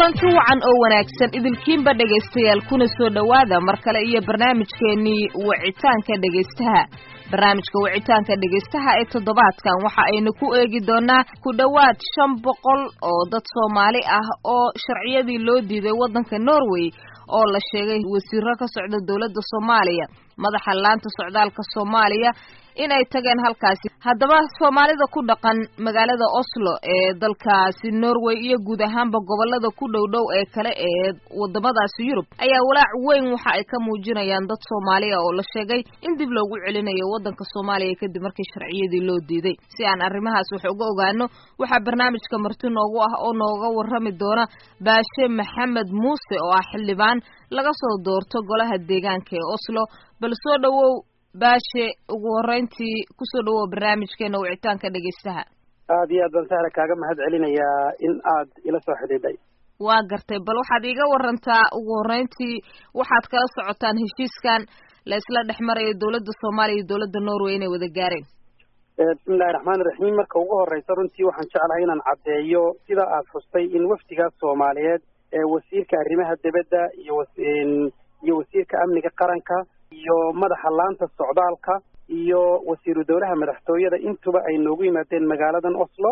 kulanti wacan oo wanaagsan idilkiinba dhegaystayaal kuna soo dhowaada mar kale iyo barnaamijkeenii wicitaanka dhegaystaha barnaamijka wicitaanka dhegaystaha ee toddobaadkan waxa aynu ku eegi doonaa ku dhowaad shan boqol oo dad soomaali ah oo sharciyadii loo diiday waddanka norway oo la sheegay wasiiro ka socda dowladda soomaaliya madaxa laanta socdaalka soomaaliya in ay tageen halkaasi haddaba soomaalida ku dhaqan magaalada oslo ee dalkaasi norway iyo guud ahaanba gobolada ku dhow dhow ee kale ee wadamadaasi yurub ayaa walaac weyn waxa ay ka muujinayaan dad soomaaliya oo la sheegay in dib loogu celinayo waddanka soomaaliya kadib markii sharciyadii loo diiday si aan arrimahaas wax uga ogaano waxaa barnaamijka marti noogu ah oo nooga warrami doona baashe maxamed muuse oo ah xildhibaan laga soo doorto golaha deegaanka ee oslo bal soo dhowow baashe ugu horreyntii kusoo dhawow barnaamijkeena wicitaanka dhegaystaha aada iyo aad baan sahla kaaga mahad celinayaa in aad ila soo xidhiidhay waa gartay bal waxaad iiga warantaa ugu horreyntii waxaad kala socotaan heshiiskan la isla dhex marayo dowladda soomaaliya iyo dowladda norway inay wada gaareen bismillahi raxmaani raxiim marka ugu horreysa runtii waxaan jeclahay inaan caddeeyo sida aad xustay in wafdigaas soomaaliyeed ee wasiirka arrimaha dibadda iyo iyo wasiirka amniga qaranka iyo madaxa laanta socdaalka iyo wasiiru dowlaha madaxtooyada intuba ay noogu yimaadeen magaaladan oslo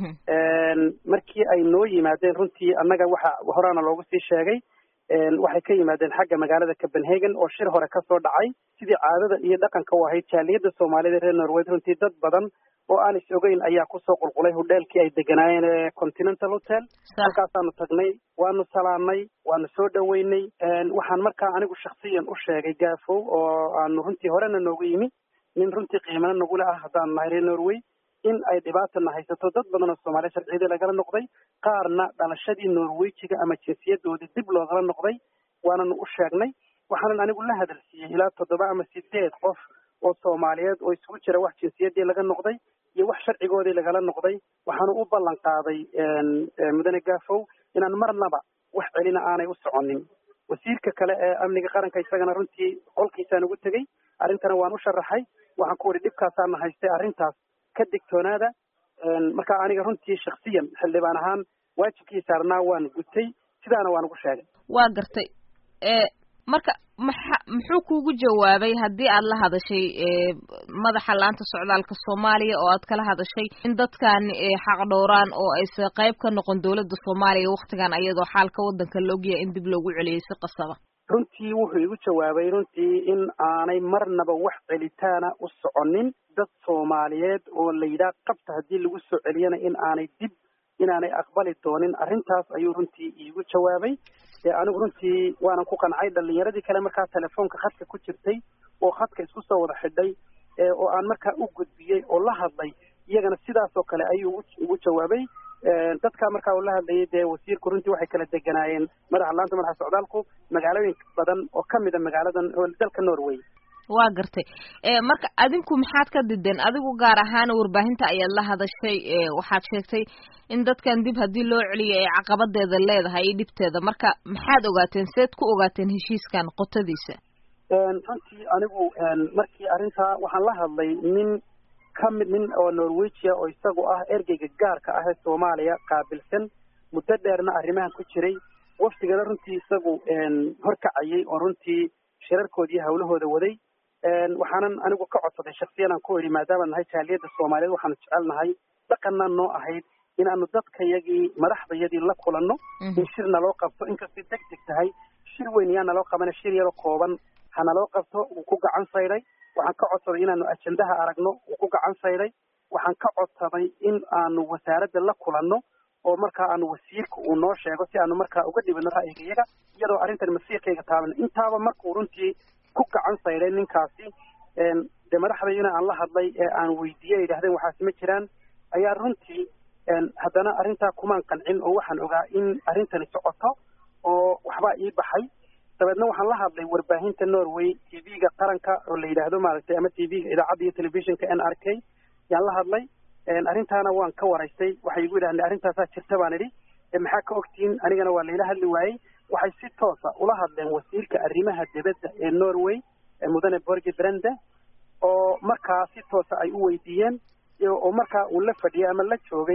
markii ay noo yimaadeen runtii annaga waxa horaana loogu sii sheegay waxay ka yimaadeen xagga magaalada copenhagen oo shir hore kasoo dhacay sidii caadada iyo dhaqanka u ahayd jaaliyadda soomaalida reer norwed runtii dad badan oo aan is ogeyn ayaa kusoo qulqulay hodheelkii ay deganaayeen ee continental hotel halkaasaanu tagnay waanu salaamnay waanu soo dhoweynay waxaan markaa anigu shaksiyan u sheegay gaafow oo aanu runtii horena noogu yimi nin runtii qiimana nagula ah haddaanu nahay reer norway in ay dhibaatana haysato dad badan oo soomaaliya sharciyadii lagala noqday qaarna dhalashadii norwejiga ama jinsiyadoodii dib loogala noqday waananu u sheegnay waxaanan anigu la hadalsiiyey ilaa toddoba ama sideed qof oo soomaaliyeed oo isugu jira wax jinsiyadii laga noqday iyo wax sharcigoodii lagala noqday waxaanu u ballan qaaday mudane gaafow inaan marnaba wax celina aanay u soconin wasiirka kale ee amniga qaranka isagana runtii qolkiisaan ugu tegey arrintana waan u sharaxay waxaan ku idhi dhibkaasaana haystay arrintaas ka digtoonaada marka aniga runtii shaksiyan xildhibaan ahaan waajibkii saarnaa waan gutay sidaana waan ugu sheegay waa gartay marka maxa muxuu kuugu jawaabay haddii aad la hadashay madaxa laanta socdaalka soomaaliya oo aad kala hadashay in dadkan xaq dhowraan oo aysa qayb ka noqon dowladda soomaaliya waktigan ayadoo xaalka waddanka la ogyahay in dib loogu celiyey si qasaba runtii wuxuu igu jawaabay runtii in aanay marnaba wax celitaana u soconin dad soomaaliyeed oo la yidhaah qabta haddii lagu soo celiyana in aanay dib inaanay aqbali doonin arrintaas ayuu runtii iigu jawaabay anigu runtii waanan ku qancay dhalinyaradii kale markaa telefoonka khadka ku jirtay oo khadka isku soo wada xidhay oo aan markaa u gudbiyey oo la hadlay iyagana sidaas oo kale ayuu ugu jawaabay dadka markaa uu la hadlayay dee wasiirku runtii waxay kala deganaayeen madaxa laanta madaxa socdaalku magaalooyin badan oo kamid a magaaladan dalka norway waa gartay marka adinku maxaad ka dideen adigu gaar ahaan warbaahinta ayaad la hadashay waxaad sheegtay in dadkan dib haddii loo celiyo ay caqabadeeda leedahay iyo dhibteeda marka maxaad ogaateen seed ku ogaateen heshiiskan qotadiisa runtii anigu markii arrintaa waxaan la hadlay nin kamid nin oo norwegia oo isagu ah ergeyga gaarka ah ee soomaaliya qaabilsan muddo dheerna arrimahan ku jiray wafdigana runtii isagu horkacayay oo runtii shirarkoodii hawlahooda waday waxaanan anigu ka codsaday shaksiyan aan ku idhi maadaama nahay jaaliyadda soomaaliyeed waxaanu jecelnahay dhaqanna noo ahayd inaanu dadkayagii madaxdayadii la kulanno in shir naloo qabto inkastay deg deg tahay shir weyn yaa naloo qabana shir yaroo kooban ha naloo qabto wuu ku gacan sayday waxaan ka codsaday inaanu ajendaha aragno wuu ku gacan sayday waxaan ka codsaday in aanu wasaaradda la kulanno oo markaa aanu wasiirka uu noo sheego si aanu markaa uga dhibino ra'yigayaga iyadoo arrintan masiirkayga taaban intaaba markuu runtii ku gacan sayday ninkaasi dee madaxdayina aan la hadlay ee aan weydiiyey ay yidhahdeen waxaasi ma jiraan ayaa runtii haddana arrintaa kumaan qancin oo waxaan ogaa in arrintani socoto oo waxbaa ii baxay dabeedna waxaan la hadlay warbaahinta norway t v-ga qaranka oo la yidhaahdo maaragtay ama t v-ga idaacadda iyo telefishinka n r k yaan la hadlay arrintaana waan ka waraystay waxay igu yidhahdeen arrintaasaa jirta baan idhi maxaa ka ogtihiin anigana waa layla hadli waayey waxay si toosa ula hadleen wasiirka arrimaha dibadda ee norway mudane borge brende oo markaa si toosa ay u weydiiyeen oo markaa uu la fadhiyay ama la joogay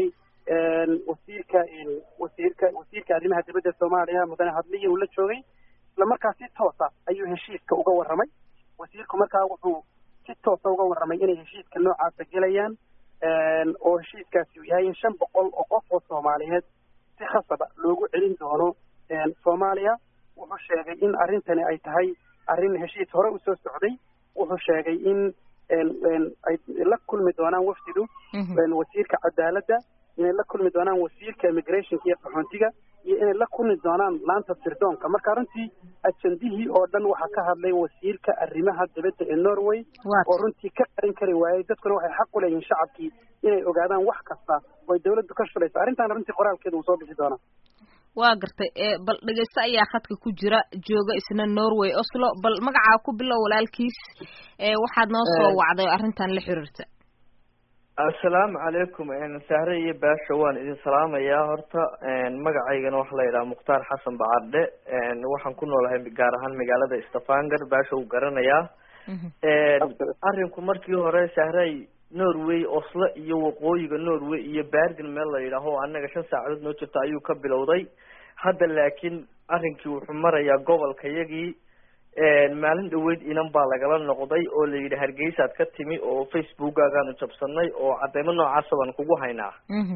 wasiirka wasiirka wasiirka arrimaha dibadda soomaaliya mudane hadliya uu la joogay isla markaa si toosa ayuu heshiiska uga warramay wasiirku markaa wuxuu si toosa uga warramay inay heshiiska noocaasa gelayaan oo heshiiskaasi uu yahay in shan boqol oo qof oo soomaaliyeed si khasaba loogu celin doono soomaaliya wuxuu sheegay in arrintani ay tahay arrin heshiis hore usoo socday wuxuu sheegay in ay la kulmi doonaan wafdidu wasiirka cadaaladda inay la kulmi doonaan wasiirka immigrationka iyo qaxoontiga iyo inay la kulmi doonaan laanta sirdoonka marka runtii ajandihii oo dhan waxaa ka hadlay wasiirka arrimaha dibadda ee norway oo runtii ka qarin kari waayey dadkuna waxay xaq u leeyihiin shacabkii inay ogaadaan wax kasta oo ay dawladdu ka shulayso arrintaana runtii qoraalkeeda uu soo bixi doonaa waa gartay bal dhegeyste ayaa khadka ku jira jooga isna norway oslo bal magacaa ku bilow walaalkiis waxaad noo soo wacday arrintan la xiriirta assalaamu calaykum sahre iyo baasha waan idin salaamayaa horta magacaygana waxaa la yidhaha mukhtaar xasan bacardhe waxaan ku noolahay gaar ahaan magaalada stavanger baasha uu garanayaa arrinku markii hore sahray norway oslo iyo waqooyiga norway iyo bergen meel la yidhaaho o annaga shan saacadood noo jirta ayuu ka bilowday hadda laakiin arrinkii wuxuu marayaa gobolka yagii maalin dhaweyd inan baa lagala noqday oo la yidhi hargeysaad ka timi oo facebookgaagaanu jabsanay oo cadeymo noocaasa baan kugu haynaa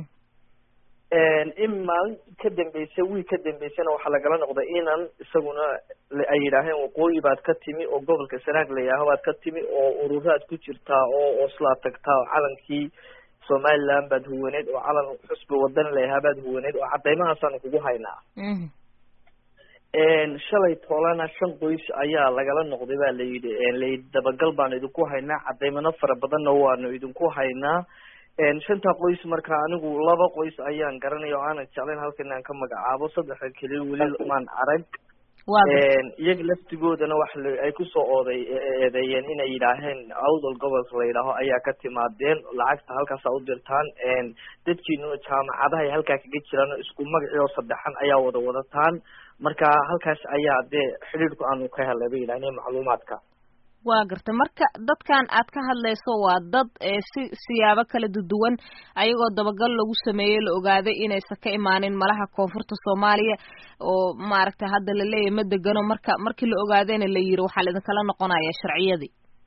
in maalin ka dambeysay wiil ka dambeysana waxaa lagala noqday inan isaguna ay yidhaaheen waqooyi baad ka timi oo gobolka sanaag la yidhaaho baad ka timi oo ururaad ku jirtaa oo oslaad tagtaa oo calankii somaliland baad huwaneed oo calan xusbi wadan layahaa baad huwaneed oo cadeymahaasaan kugu haynaa shalay toolana shan qoys ayaa lagala noqday ba la yidhi layidhi dabagal baanu idinku haynaa cadeymano fara badanna waanu idinku haynaa shanta qoys marka anigu laba qoys ayaan garanaya oo aanan jeclayn halkan inaan ka magacaabo saddexa keliya weli maan arag iyaga laftigoodana wax ay kusoo ooday eedeeyeen inay yidhaaheen awdal gobolka la yidhaaho ayaa ka timaadeen lacagta halkaasa u dirtaan dadkiinuna jaamacadahay halkaa kaga jiraan isku magacii oo saddexan ayaa wada wadataan marka halkaas ayaa dee xidhiidhku aanu ka helay bay yidhahdeen macluumaadka waa garta marka dadkan aad ka hadlayso waa dad si siyaabo kala duduwan ayagoo dabagal lagu sameeyey la ogaaday inaysan ka imaanin malaha koonfurta soomaaliya oo maaragtay hadda la leeyahay ma degano marka markii la ogaadayna la yiri waxaa laidinkala noqonaya sharciyadii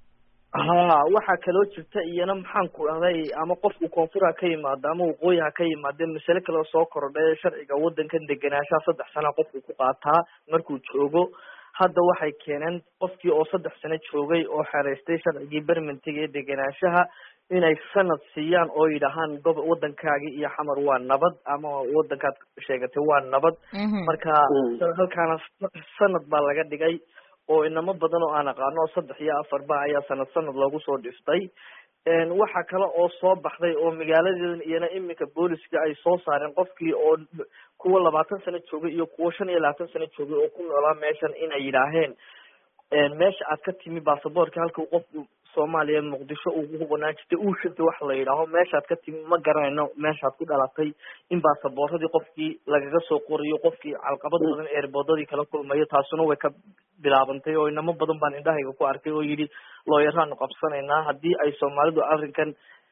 ha waxaa kaloo jirta iyana maxaan ku dhahday ama qofku koonfur ha ka yimaado ama waqooyi ha ka yimaade masale kaleo soo kordhay sharciga waddankan degenaanshaha saddex sana qofku ku qaataa markuu joogo hadda waxay keeneen qofkii oo saddex sano joogay oo xereystay sharcigii bermentiga ee degenaanshaha inay sanad siiyaan oo yidhahaan gob waddankaagi iyo xamar waa nabad ama waddankaad sheegatay waa nabad marka halkaana sanad baa laga dhigay oo inamo badan oo aan aqaano oo saddex iyo afarba ayaa sanad sanad loogu soo dhiftay waxa kale oo soo baxday oo magaaladeedan iyana iminka booliska ay soo saareen qofkii oo kuwa labaatan sano joogay iyo kuwa shan iyo labaatan sano joogay oo ku noolaa meeshan inay yidhaaheen meesha aad ka timi basaboorka halkuu qofku soomaaliya muqdisho ugu hubanaan jirtay uu shirtay wax la yidhaaho meeshaad ka timi ma garanayno meeshaad ku dhalatay in baasabooradii qofkii lagaga soo qorayo qofkii calqabad badan eerboodadii kala kulmayo taasuna way ka bilaabantay oo inamo badan baan indhahayga ku arkay oo yidhi looyaraanu qabsanaynaa haddii ay soomaalidu arrinkan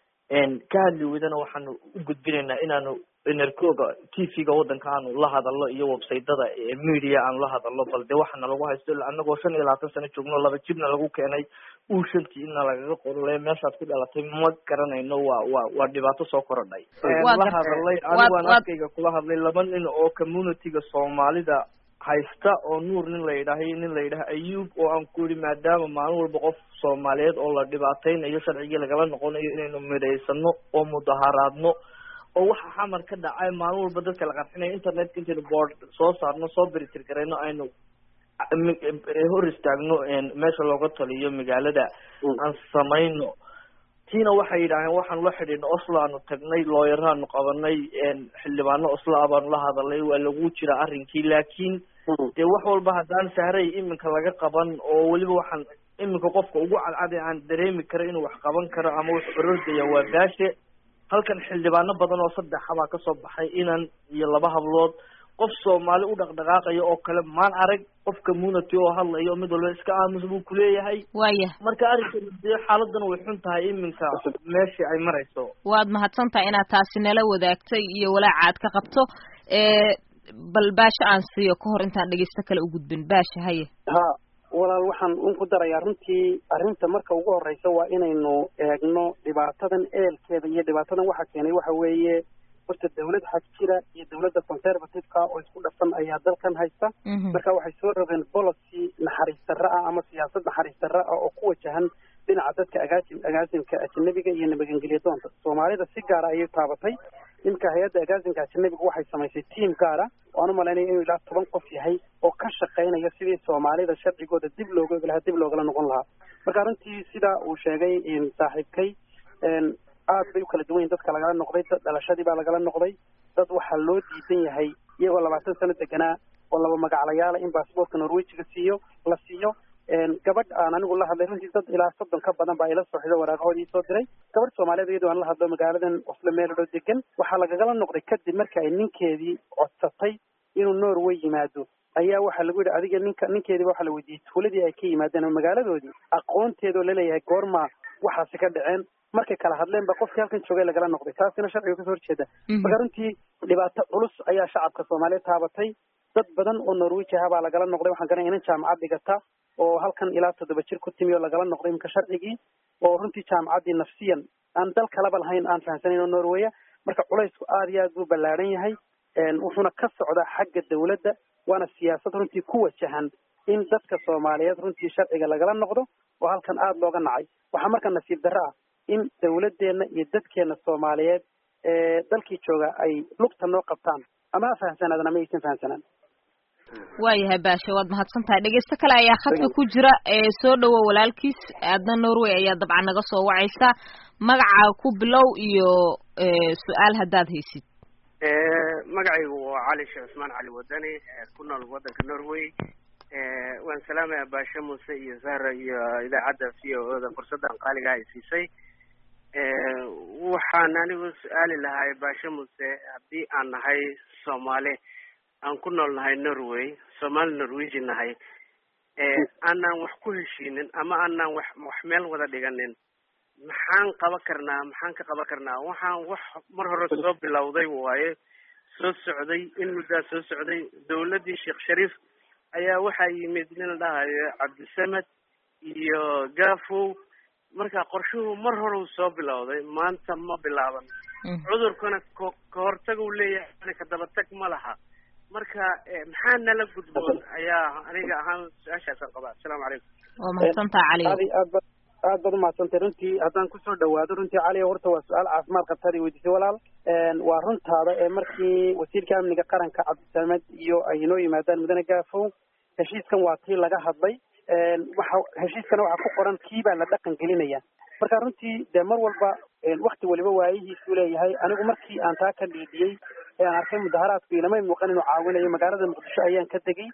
ka hadli weydana waxaanu u gudbinaynaa inaanu enerkooga t v-ga waddanka aanu la hadalno iyo websaytada media aanu la hadalno bal de waxaana lagu haysto anagoo shan iyo labaatan sano joogno laba jibna lagu keenay uu shantii ina lagaga qorole meeshaad ku dhalatay ma garanayno waa waa waa dhibaato soo korodhay la hadalay anigaan afkayga kula hadlay laba nin oo community-ga soomaalida haysta oo nuur nin la yidhaaha iyo nin la yidhaha ayub oo aan ku yihi maadaama maalin walba qof soomaaliyeed oo la dhibaateynayo sharcigii lagala noqonayo inaynu midhaysano oo mudaharaadno oo waxa xamar ka dhacay maalin walba dadka la qarxinayo internetka intaynu board soo saarno soo beritir garayno aynu hor istaagno meesha looga taliyo magaalada aan samayno tiina waxay yidhaaheen waxaanu la xidhiidna oslo aanu tagnay looyaraanu qabanay xildhibaano oslo ah baanu la hadalay waa lagu jira arrinkii laakiin dee wax walba haddaan sahray iminka laga qaban oo weliba waxaan iminka qofka ugu cadcada aan dareemi karo inuu wax qaban karo ama wax orordaya waa baashe halkan xildhibaano badan oo saddexa baa kasoo baxay inan iyo laba hablood qof soomaali u dhaqdhaqaaqaya oo kale maan arag qof community oo hadlayo mid walba iska aamus buu kuleeyahay waya marka arrinkan dee xaaladan way xun tahay iminka meeshii ay marayso waad mahadsan tahay inaad taasi nala wadaagtay iyo walaaca aad ka qabto bal baasha aan siiyo ka hor intaan dhegeysto kale u gudbin baasha haye ha walaal waxaan un ku darayaa runtii arrinta marka ugu horreysa waa inaynu eegno dhibaatadan eelkeeda iyo dhibaatadan waxa keenay waxa weeye horta dawlad xag jira iyo dawladda conservative-ka oo isku dhafan ayaa dalkan haysta marka waxay soo rogeen policy naxariis darra ah ama siyaasad naxariis darra ah oo ku wajahan dhinaca dadka agaasim agaasimka ajanabiga iyo nabadgelyo doonta soomaalida si gaara ayay taabatay ninka hay-adda agaasimka ajanabiga waxay samaysay tiam gaara waan u malaynaya inuu ilaa toban qof yahay oo ka shaqaynaya sidii soomaalida sharcigooda dib looga ogi lahaa dib loogala noqon lahaa marka runtii sidaa uu sheegay saaxiibkay aad bay u kala duwan yihin dadka lagala noqday dad dhalashadii baa lagala noqday dad waxaa loo diidan yahay iyagoo labaatan sano deganaa oo laba magaclayaala in baasboortka norwejiga siiyo la siiyo gabadh aan anigu la hadlay runtii dad ilaa soddon ka badan baa ila sooxido waraaqahoodii soo diray gabadh soomaaliyeed iyadoo aan la hadlo magaaladan oslo meeladho degan waxaa lagagala noqday kadib marka ay ninkeedii codsatay inuu norway yimaado ayaa waxaa lagu yidhi adiga ninka ninkeediiba waxaa la weydiiyey tuuladii ay ka yimaadeen ama magaaladoodii aqoonteedoo laleeyahay goorma waxaasi ka dhaceen markay kala hadleen ba qofkii halkan joogay lagala noqday taasina sharciga kasoo horjeeda marka runtii dhibaato culus ayaa shacabka soomaaliyeed taabatay dad badan oo norweji aha baa lagala noqday waxaan garanaya inan jaamacad dhigata oo halkan ilaa toddoba jir ku timi oo lagala noqday imika sharcigii oo runtii jaamacaddii nafsiyan aan dal kalaba lahayn aan fahamsanayn oo norweya marka culaysku aada iyo aad buu ballaadhan yahay wuxuuna ka socdaa xagga dawladda waana siyaasad runtii ku wajahan in dadka soomaaliyeed runtii sharciga lagala noqdo oo halkan aada looga nacay waxaa marka nasiib darro ah in dawladdeena iyo dadkeena soomaaliyeed ee dalkii jooga ay lugta noo qabtaan ama ha fahamsanaadaan ama aysan fahamsanaan waayahay baasha waad mahadsan tahay dhegeysto kale ayaa khadka ku jira ee soo dhowo walaalkiis aadna norway ayaa dabcan naga soo wacaysa magaca ku bilow iyo su-aal haddaad haysid magacaygu waa cali sheekh cusmaan cali wadani ku nool waddanka norway waan salaamaya baashe muuse iyo zahra iyo idaacadda v o da fursaddan qaaliga ay siisay waxaan anigu su-aali lahay baashe muuse haddii aan nahay soomaali aan ku nool nahay norway soomaali norweji nahay aanaan wax ku heshiinin ama aanaan wax wax meel wada dhiganin maxaan qaban karnaa maxaan ka qaban karnaa waxaan wax mar hore soo bilowday waaye soo socday in muddaa soo socday dawladdii sheekh shariif ayaa waxaa yimid nin la dhahayo cabdisamed iyo gafow marka qorshuhu mar hore uu soo bilowday maanta ma bilaaban cudurkana ko kahortag uu leeyahay kadabatag ma laha marka maxaa nala gudboon ayaa aniga ahaan su-aashaasaan qabaa assalaamu calaykum waa mahadsantaha cali aad aad ba aad baad umahadsantay runtii haddaan kusoo dhawaado runtii cali horta waa su-aal caafimaad qabtaad i weydiisay walaal waa runtaada ee markii wasiirka amniga qaranka cabdisamed iyo ay inoo yimaadaan mudane gaafow heshiiskan waa tii laga hadlay waxa heshiiskana waxaa ku qoran kii baa la dhaqan gelinaya marka runtii dee mar walba wakti waliba waayihiisuu leeyahay anigu markii aan taa ka dhiidiyey ee aan arkay mudaharaadku ilamay muuqan inuu caawinayo magaalada muqdisho ayaan ka tegey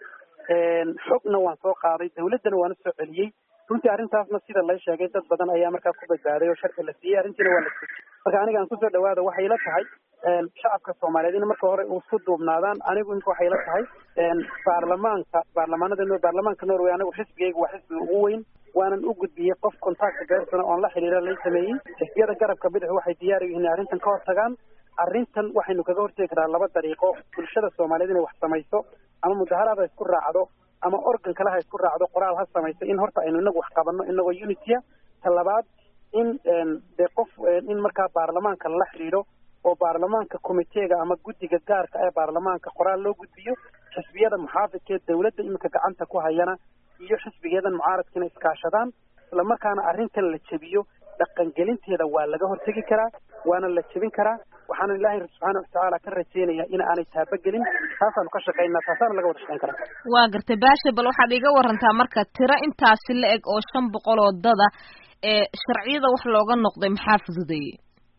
xogna waan soo qaaday dawladdana waan usoo celiyey runtii arrintaasna sida lay sheegay dad badan ayaa markaa ku badbaaday oo sharci la siiyey arrintiina waa la sujiyey marka aniga aan kusoo dhawaada waxay la tahay shacabka soomaaliyeed in marka hore isku duubnaadaan anigu imka waxay la tahay baarlamaanka baarlamaanada baarlamaanka norway anigu xisbigayga waa xisbiga ugu weyn waanan u gudbiyey qof contacta bersona oon la xiriira lay sameeyey xisbiyada garabka bidix waxay diyaar u yihiin inay arrintan ka hortagaan arrintan waxaynu kaga hortegi karaa laba dariiqo bulshada soomaaliyeed inay wax samayso ama mudaharaad ha isku raacdo ama organ kale ha isku raacdo qoraal ha samayso in horta aynu inagu wax qabanno inagoo unitya ta labaad in dee qof in markaa baarlamaanka lala xidhiidho oo baarlamaanka committeega ama guddiga gaarka ee baarlamaanka qoraal loo gudbiyo xisbiyada muxaafidka ee dawladda iminka gacanta ku hayana iyo xisbigeedan mucaaradkiina iskaashadaan isla markaana arrintan la jebiyo dhaqangelinteeda waa laga hortegi karaa waana la jebin karaa waxaana ilaahay subxaana watacaala ka rajaynayaa in aanay taabagelin taasaanu ka shaqaynaa taasaana laga wada shaqayn karaa waa gartay baasha bal waxaad iga warantaa marka tiro intaasi la eg oo shan boqol oo dada ee sharciyada wax looga noqday maxaa fududeeyey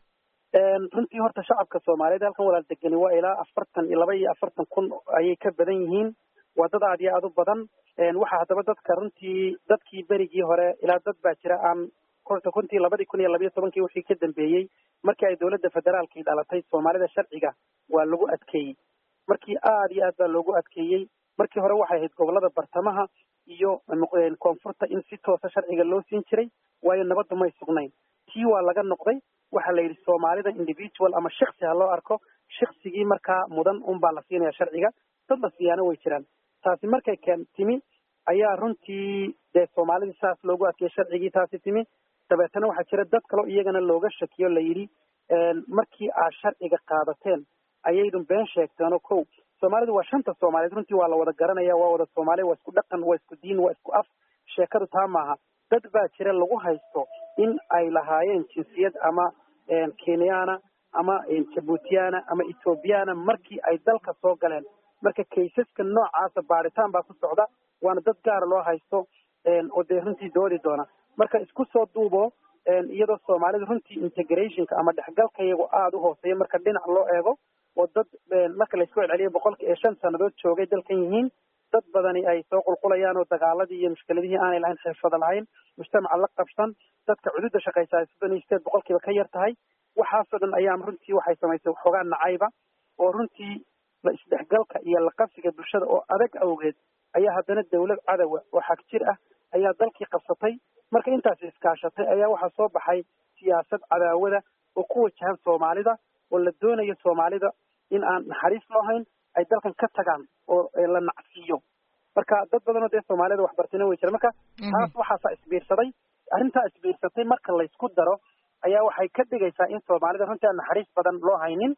runtii horta shacabka soomaaliyeed halkan walaal degani waa ilaa afartan iyo laba iyo afartan kun ayay ka badan yihiin waa dad aad iyo aad u badan waxaa haddaba dadka runtii dadkii berigii hore ilaa dad baa jira aan horta runtii labadii kun iyo labayo tobankii wixii ka dambeeyey markii ay dawladda federaalkii dhalatay soomaalida sharciga waa lagu adkeeyey markii aada iyo aad baa loogu adkeeyey markii hore waxay ahayd gobolada bartamaha iyo koonfurta in si toosa sharciga loo siin jiray waayo nabaddu may sugnayn tii waa laga noqday waxaa la yidhi soomaalida individual ama shiksi ha loo arko shiksigii markaa mudan unbaa la siinaya sharciga dad la siiyaana way jiraan taasi markay keen timi ayaa runtii dee soomaalidii saas loogu adkeeyey sharcigii taasi timi dabeetana waxaa jira dad kaleo iyagana looga shakiyo la yidhi markii aad sharciga qaadateen ayaydun been sheegteen oo kow soomaalidu waa shanta soomaaliyeed runtii waa la wada garanaya waa wada soomaaliya waa isku dhaqan waa isku diin waa isku af sheekadu taa maaha dad baa jira lagu haysto in ay lahaayeen jinsiyad ama kenyana ama jabuutiyana ama ethoobiyaana markii ay dalka soo galeen marka kaysaska noocaasa baaritaan baa ku socda waana dad gaara loo haysto oo dee runtii doodi doona marka isku soo duubo iyadoo soomaalida runtii integrationka ama dhexgalka iyago aada u hooseeya marka dhinac loo eego oo dad marka laysku celceliyo boqolki iyo shan sannadood joogay dalkan yihiin dad badani ay soo qulqulayaan oo dagaaladii iyo mushkiladihii aanay lahayn xirfada lahayn mujtamaca la qabsan dadka cududa shaqaysa ay soddon iyo sideed boqolkiiba ka yar tahay waxaasoo dhan ayaa runtii waxay samaysay waxoogaa nacayba oo runtii la isdhexgalka iyo la qabsiga bulshada oo adag awgeed ayaa haddana dawlad cadowa oo xag jir ah ayaa dalkii qabsatay marka intaasi iskaashatay ayaa waxaa soo baxay siyaasad cadaawada oo ku wajahan soomaalida oo la doonayo soomaalida in aan naxariis loo hayn ay dalkan ka tagaan oo la nacsiiyo marka dad badanoo dee soomaalida waxbartina way jira marka taas waxaasaa isbiirsaday arrintaa isbiirsatay marka laysku daro ayaa waxay ka dhigaysaa in soomaalida runtii aan naxariis badan loo haynin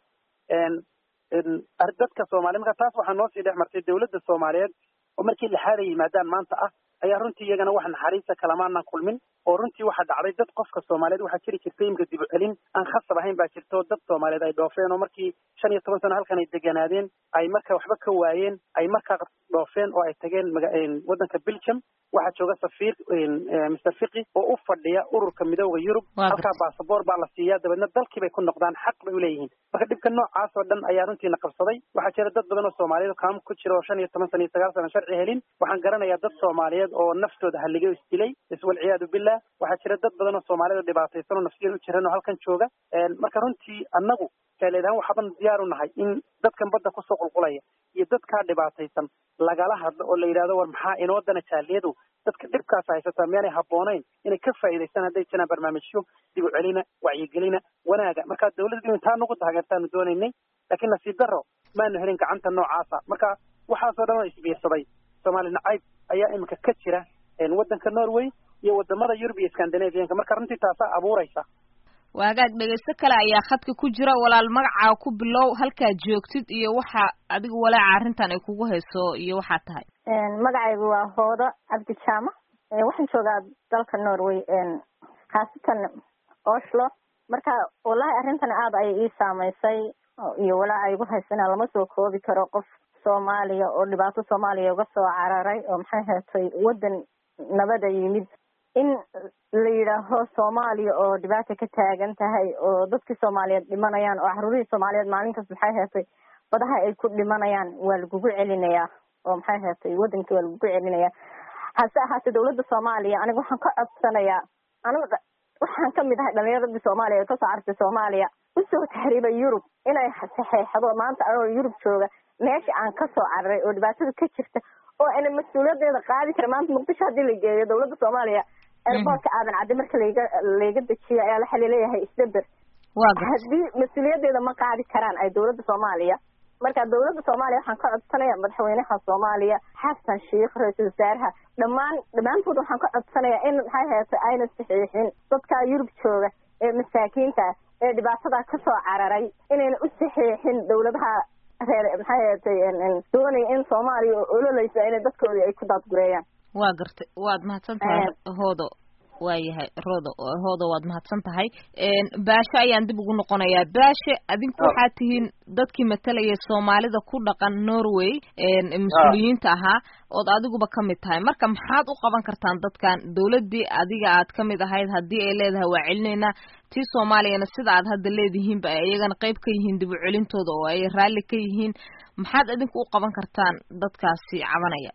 dadka soomaliya marka taas waxaa noo sii dhex martay dawladda soomaaliyeed oo markii lixaad ay yimaadaan maanta ah ayaa runtii iyagana wax naxariista kalamaanan kulmin oo runtii waxaa dhacday dad qofka soomaaliyeed waxaa jiri jirtay imika dib u celin aan khasab ahayn baa jirta oo dad soomaaliyeed ay dhoofeen oo markii shan iyo toban sano halkan ay deganaadeen ay marka waxba ka waayeen ay markaa dhoofeen oo ay tageen waddanka belgium waxaa jooga safiir mister fiqi oo u fadhiya ururka midooda yurub halkaa basaboor baa la siiyaa dabeedna dalkii bay ku noqdaan xaq bay uleeyihiin marka dhibka noocaas oo dhan ayaa runtiina qabsaday waxaa jira dad badan oo soomaaliyeed kaam ku jira oo shan iyo toban sana iyo sagaal sana sharci helin waxaan garanayaa dad soomaaliyeed oo naftooda haligay o isdilay iswalciyaadu billah waxaa jira dad badan oo soomaaliyed oo dhibaataysan oo nafsiyad u jiran oo halkan jooga marka runtii annagu kaaleedhaan waxaaban diyaar u nahay in dadkan badda kusoo qulqulaya iyo dadkaa dhibaataysan lagala hadlo oo la yidhahdo war maxaa inoo dana jaaliyadu dadka dhibkaas haysataa miyaanay habboonayn inay ka faa'iidaystaan hadday jiraan barnaamijyo dib u celina wacyigelina wanaaga marka dawladdu intaa nagu taageertaanu doonaynay laakiin nasiib darro maanu helin gacanta noocaasa marka waxaasoo dhan oo isbiirsaday soomaali nacayb ayaa imika ka jira waddanka norway iyo wadamada yurub iyo scandinavianka marka runtii taasaa abuuraysa waagaag dhegaysto kale ayaa khadka ku jira walaal magacaa ku bilow halkaad joogtid iyo waxa adiga walaaca arrintan ay kugu hayso iyo waxaa tahay magacaygu waa hoodo cabdi jaama waxaan joogaa dalka norway khaasatan oslo marka wallahi arrintan aada ayay ii saamaysay iyo walaaca igu haysana lama soo koobi karo qof soomaaliya oo dhibaato soomaaliya uga soo cararay oo maxay heetay waddan nabada yimid in la yidhaaho soomaaliya oo dhibaata ka taagan tahay oo dadkii soomaaliyeed dhimanayaan oo caruurihii soomaaliyeed maalinkaas maxay heetay badaha ay ku dhimanayaan waa lagugu celinayaa oo maxay heetay waddankii waa lagugu celinayaa hase ahaatee dawladda soomaaliya aniga waxaan ka codsanayaa aniga waxaan kamid ahay dhalinyaradii soomaaliya ee kasoo cartay soomaaliya usoo tahriibay yurub inay saxeexdo maanta anoo yurub jooga meesha aan kasoo cararay oo dhibaatada ka jirta oo ana mas-uuliyadeeda qaadi kara maanta muqdisho haddii la geeyo dawladda soomaaliya airboortka aadan caddi marka layga layga dejiyo ayaa waxa laleeyahay isdeber haddii mas-uuliyadeeda ma qaadi karaan ay dawladda soomaaliya marka dawladda soomaaliya waxaan ka codsanaya madaxweynaha soomaaliya xasan sheikh ra-iisul wasaaraha dhammaan dhammaantood waxaan ka codsanaya in maxay heetay ayna saxiixin dadka yurub jooga ee masaakiinta ee dhibaatada kasoo cararay inayna u saxiixin dawladaha reer maxay heetay doonaya in soomaaliya oo ololeysa inay dadkoodii ay ku daadgureeyaan waa gartay waad mahadsan tahay hoodo waayahay rodo hoodo waad mahadsan tahay baashe ayaan dib ugu noqonayaa baashe adinku waxaad tihiin dadkii matalaya soomaalida ku dhaqan norway mas-uuliyiinta ahaa ood adiguba kamid tahay marka maxaad u qaban kartaan dadkan dawladdii adiga aad kamid ahayd haddii ay leedahay waa celinaynaa tii soomaaliyana sida aad hadda leedihiinba ay iyagana qayb ka yihiin dib u celintooda oo ay raalli ka yihiin maxaad adinku u qaban kartaan dadkaasi cabanaya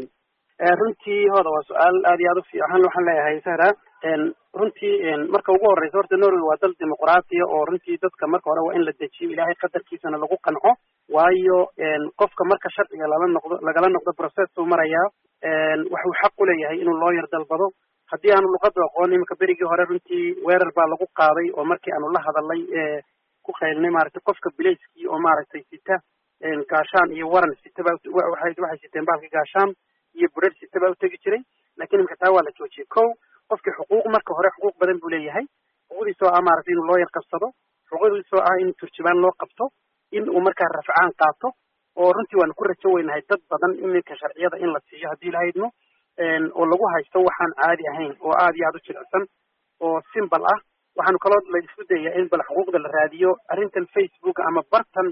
runtii hooda waa su-aal aad iyo aad u fiican waxaan leeyahay sahra runtii marka ugu horeysa horta norway waa dal dimuqraatiya oo runtii dadka marka hore waa in la dejiyo ilaahay qadarkiisana lagu qanco waayo qofka marka sharciga lala noqdo lagala noqdo processuu marayaa waxuu xaq u leeyahay inuu looyar dalbado haddii aanu luqadu aqoon iminka berigii hore runtii weerar baa lagu qaaday oo markii aanu la hadalay ku qaylnay maaragtay qofka bilayskii oo maaragtay sita gaashaan iyo waran sitaba waxay waxay siteen baalka gaashaan iyo burer sita baa utegi jiray lakin iminka taa waa la joojiyey ko qofkii xuquuq marka hore xuquuq badan buu leeyahay xuquuqdiisoo ah maaragtay inuu looyar qabsado xuquuqdiisoo ah in turjubaan loo qabto in uu markaa rafcaan qaato oo runtii waanu ku rajo weynahay dad badan iminka sharciyada in la siiyo haddii la haydno oo lagu haysto waxaan caadi ahayn oo aad iyo aad u jilicsan oo simbal ah waxaanu kaloo la isku dayaa in bal xuquuqda la raadiyo arrintan facebook ama bartan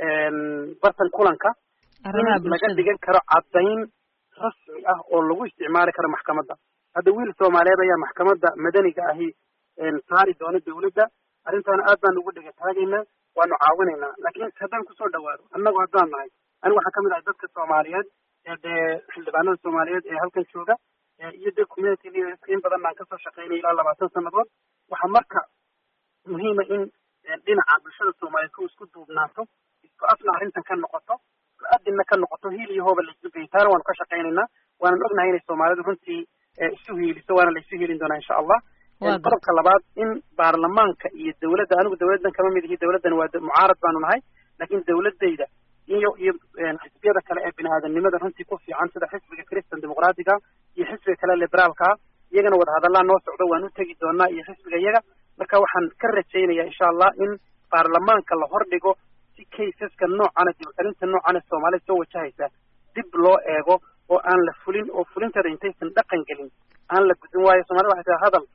bartan kulanka in laga dhigan karo caddayn rasmi ah oo lagu isticmaali karo maxkamadda hadda wiil soomaaliyeed ayaa maxkamadda madaniga ahi saari doona dawladda arrintaana aad baan ugu dhega taagaynaa waanu caawinaynaa laakiin haddaan kusoo dhawaado annagu haddaan nahay anigu waxaan kamid ahay dadka soomaaliyeed ee dee xildhibaanada soomaaliyeed ee halkan jooga iyo dee community leaderska in badan baan kasoo shaqeynay ilaa labaatan sannadood waxaa marka muhiima in dhinaca bulshada soomaaliyeed ku isku duubnaato isku afna arrintan ka noqoto isku adinna ka noqoto hiil iyo hooba la isu geeyo taana waanu ka shaqaynaynaa waanan ognahay inay soomaalidu runtii isu hiiliso waana la isu hiilin doonaa insha allah qodobka labaad in baarlamaanka iyo dawladda anigu dawladdan kama mid ihi dawladdan waa mucaarad baanu nahay laakiin dawladayda iyo iyo xisbiyada kale ee bini aadamnimada runtii ku fiican sida xisbiga christian dimuqraatiga iyo xisbiga kale liberaalka iyagana wadahadallaa noo socdo waan u tegi doonaa iyo xisbiga iyaga marka waxaan ka rajaynaya insha allah in baarlamaanka la hordhigo si kaysaska noocana dibcelinta noocana soomaalida soo wajahaysa dib loo eego oo aan la fulin oo fulinteeda intaysan dhaqan gelin aan la gudin waayo soomaalida waxay tahay hadal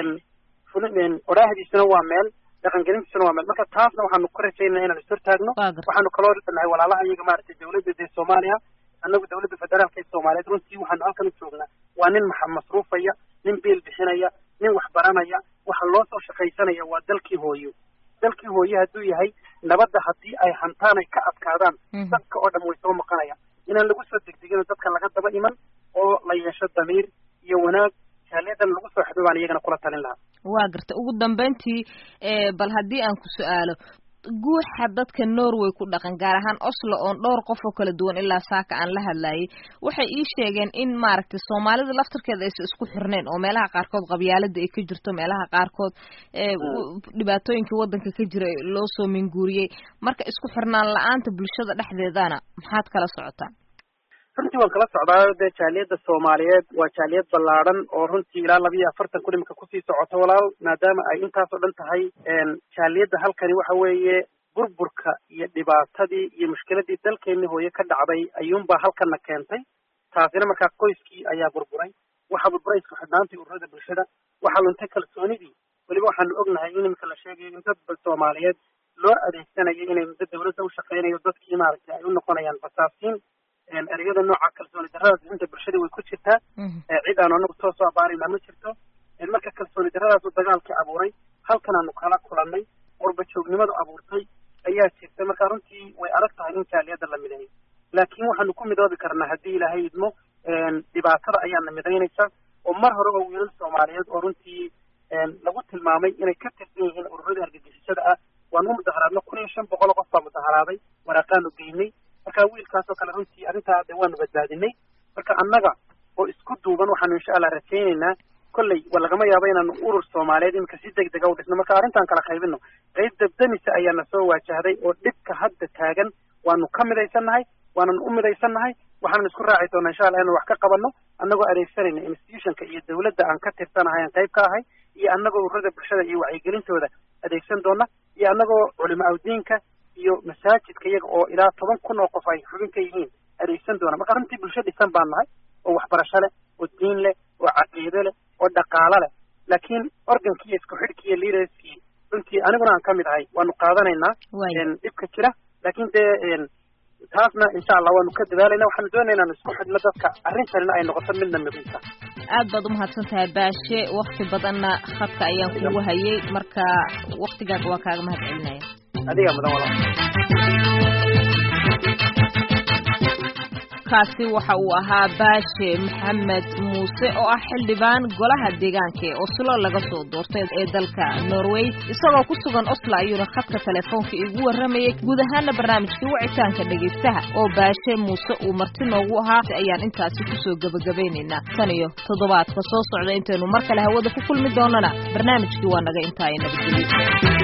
fulin odhaahdiisuna waa meel dhaqangelintiisuna waa meel marka taasna waxaanu ka rajaynaa inaan ishortaagno waxaanu kaloo nahay walaalaha iyaga maaragtay dawladda dee soomaaliya annagu dawladda federaalka ee soomaaliyeed runtii waxaanu halkan u joognaa waa nin masruufaya nin biil bixinaya nin wax baranaya waxa loo soo shaqaysanaya waa dalkii hooyo dalkii hooye hadduu yahay nabadda haddii ay hantaan ay ka adkaadaan dadka oo dhan way soo maqanaya inaan lagu soo degdegino dadka laga daba iman oo la yeesho damiir iyo wanaag jaaliyadan lagu soo xidho baan iyagana kula talin lahaa waa garta ugu dambeyntii bal haddii aan ku su-aalo guuxa dadka norway ku dhaqan gaar ahaan oslo oon dhowr qof oo kala duwan ilaa saaka aan la hadlayay waxay ii sheegeen in maaragtay soomaalida laftarkeeda aysan isku xirnayn oo meelaha qaarkood qabyaalada ay ka jirto meelaha qaarkood dhibaatooyinkii waddanka ka jira loo soo minguuriyey marka isku xirnaan la-aanta bulshada dhexdeedana maxaad kala socotaan runtii waan kala socdaa dee jaaliyadda soomaaliyeed waa jaaliyad ballaadhan oo runtii ilaa laba iyo afartan kun imika kusii socoto walaal maadaama ay intaas oo dhan tahay jaaliyadda halkani waxa weeye burburka iyo dhibaatadii iyo mushkiladii dalkeeni hooye ka dhacday ayuunbaa halkana keentay taasina markaa qoyskii ayaa burburay waxaa burburay isku xidhnaantii ururada bulshada waxaa luntay kalsoonidii weliba waxaanu ognahay in imika la sheegayo in dad soomaaliyeed loo adeegsanayo inay muddo dawladda u shaqeynayo dadkii maaragtay ay u noqonayaan basaasiin ereyada nooca kalsooni darradaas inta bulshada way ku jirtaa cid aanu anagu soo soo abaarayna ma jirto marka kalsooni darradaas uu dagaalkii abuuray halkan aanu kala kulannay qurba joognimadu abuurtay ayaa jirta marka runtii way adag tahay in jaaliyadda la mideeyo laakiin waxaanu ku midoobi karnaa haddii ilaahay idmo dhibaatada ayaana midaynaysa oo mar hore oo wiilal soomaaliyeed oo runtii lagu tilmaamay inay ka tirsan yihiin ururada argagixisada ah waanu mudaharaadno kun iyo shan boqol qof baa mudaharaaday waraaqaanu geynay marka wiilkaasoo kale runtii arrintaa de waanu badbaadinay marka annaga oo isku duuban waxaanu insha allah rajaynaynaa kolley wa lagama yaabo inaanu urur soomaaliyeed iminka si deg dega u dhisno marka arrintaan kala qaybino qayb dabdamisa ayaana soo waajahday oo dhibka hadda taagan waanu ka midaysannahay waanan u midaysannahay waxaanan isku raaci doonaa insha allah inaan wax ka qabanno annagoo adeegsanayna institutionka iyo dawladda aan ka tirsanahay aan qayb ka ahay iyo annagoo ururada bulshada iyo wacyigelintooda adeegsan doona iyo annagoo culimo awdiinka iyo masaajidka iyaga oo ilaa toban kun oo qof ay xubin ka yihiin adeegsan doona marka runtii bulsho dhisan baan nahay oo waxbarasho leh oo diin leh oo caqiido leh oo dhaqaalo leh laakiin organkii iyo isku xidhkii iyo leaderskii runtii aniguna aan ka mid ahay waanu qaadanaynaa dhibka jira laakiin dee taasna insha allah waanu ka dadaalayna waxaanu doonaya inaanu isku xidhno dadka arrintanina ay noqoto midna midinta aad baad umahadsan tahay baashe wakti badanna khadka ayaan kugu hayay marka waktigaaga waa kaaga mahad celinaya adiga mudan walaal kaasi waxa uu ahaa baashe maxamed muuse oo ah xildhibaan golaha deegaanka ee oslo laga soo doortay ee dalka norway isagoo ku sugan oslo ayuuna khadka telefoonka igu warramayay guud ahaana barnaamijkii wicitaanka dhegaystaha oo baashe muuse uu marti noogu ahaa ayaan intaasi kusoo gebagabaynaynaa tan iyo toddobaadka soo socda intaynu mar kale hawada ku kulmi doonana barnaamijkii waa naga intaa ay nabadgelyo